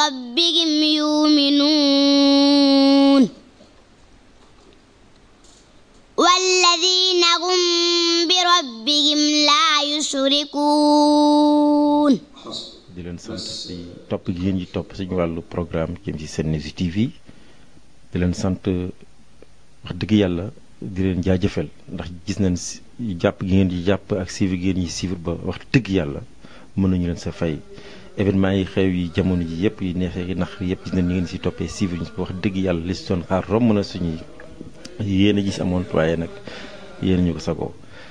بربهم يؤمنون والذين هم بربهم لا يشركون di leen sant ci topp gi ngeen di topp suñu wàllu programme jëm ci Sen News TV di leen sant wax dëgg yàlla di leen jaajëfal ndax gis nañ si jàpp gi ngeen di jàpp ak suivre gi ngeen ñi suivre ba wax dëgg yàlla mën nañu leen sa fay événement yi xew yi jamono ji yëpp yi neexee yi nax yëpp gis nañ ñu ngeen si toppee suivre ñu wax dëgg yàlla li si doon xaar romb na suñuy yéen a gis amoon waaye nag yéen ñu ko sagoo